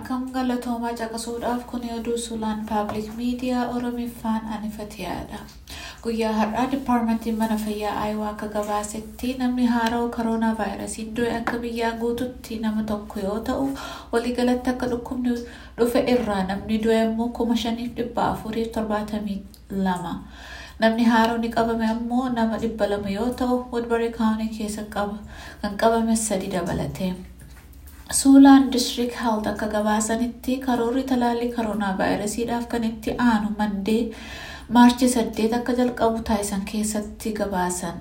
akkam galatoomaa caqasuudhaaf kun oduu suulaan paabliik miidiyaa oromiffaan anifatiyaadha guyyaa har'aa dipaarmentiin mana fayyaa aayawaa akka gabaasetti namni haara'u koroonaa vaayirasiin du'e akka biyyaa guututti nama tokko yoo ta'u waliigalatti akka dhukkubni dhufe irraa namni du'e immoo kuma shaniif dhibba afuriif torbaatamii lama namni haaronni qabame ammoo nama dhibba lama yoo ta'u woodbarii kaawunii keessa kan qabame sadi dabalate. suulaan district health akka gabaasanitti karoorri talaallii koroonaa vaayirasiidhaaf kan itti aanu mandee maarchi saddeet akka jalqabu taasisan keessatti gabaasan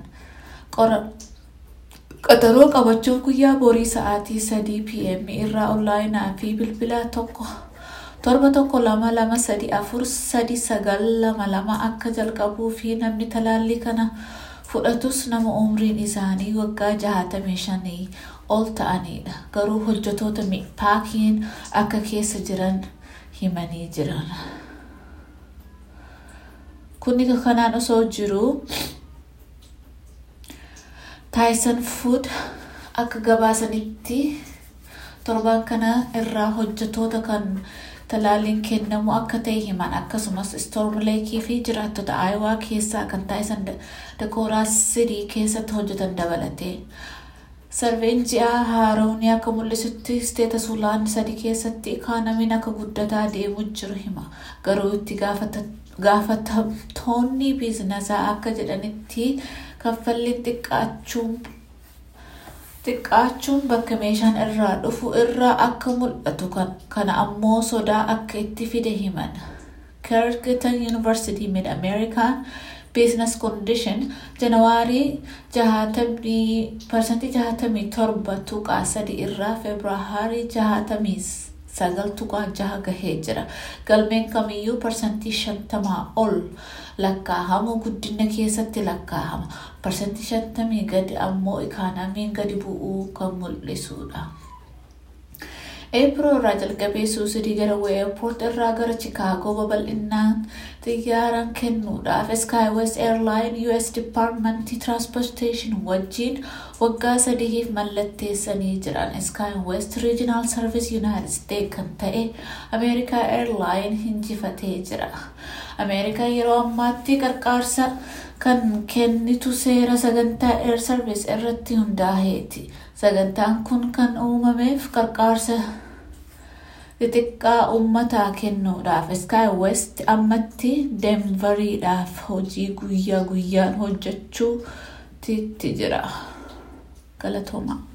qaxaroo qabachuuf guyyaa borii sa'aatii sadii pm irraa onlaayinaa fi bilbila tokko torba tokko lama lama sadi afur sadi sagal lama lama akka jalqabuu fi namni talaallii kana fudhatus nama umriin isaanii waggaa jahatamii shanii ol ta'anidha garuu hojjetoota paakiin akka keessa jiran himanii jiran kuni kanaan osoo jiru taayisan fuud akka gabaasanitti torban kana irraa hojjetoota kan talaalliin kennamu akka ta'e himan akkasumas istoormleekii fi jiraattota aayawaa keessaa kan taayisan dakooraa sidii keessatti hojjetan dabalate sarveen ji'aa haaroonii akka mul'isutti isteeta suulaan sadii keessatti ikaanamiin akka guddataa deemu jiru hima garuu itti gaafatamtoonni biizinasaa akka jedhanitti kaffalliin xiqqaachuun bakka meeshaan irraa dhufu irraa akka mul'atu kana ammoo sodaa akka itti fide himan kergitan yuunivarsitii mid ameerikaan business condition janawaarii parsantii jahatamii torba tuqaa sadi irraa febraaharii jahatamii sagal tuqaa jaha gahee jira galmeen kamiyyuu parsantii shantamaa ol lakkaahamu guddina keessatti lakkaahama parsantii shantamii gadi ammoo ikaanamiin gadi bu'uu kan mul'isudha. Eepiroo irraa jalqabee suusidii gara weeyopoort irraa gara chikaagoo babal'inaan xiyyaaraan kennuudhaaf skywest airline us departmentii transportation wajjiin waggaa sadiif mallatteessanii jiran skywest regional service united states kan ta'e ameerikaa airline hinjifatee jira ameerikaa yeroo ammaatti qarqaarsa kan kennitu seera sagantaa air service irratti hundaaheeti sagantaan kun kan uumameef qarqaarsa xixiqqaa uummataa kennuudhaaf skywest ammatti denveriidhaaf hojii guyyaa guyyaan hojjechuutti jira galatooma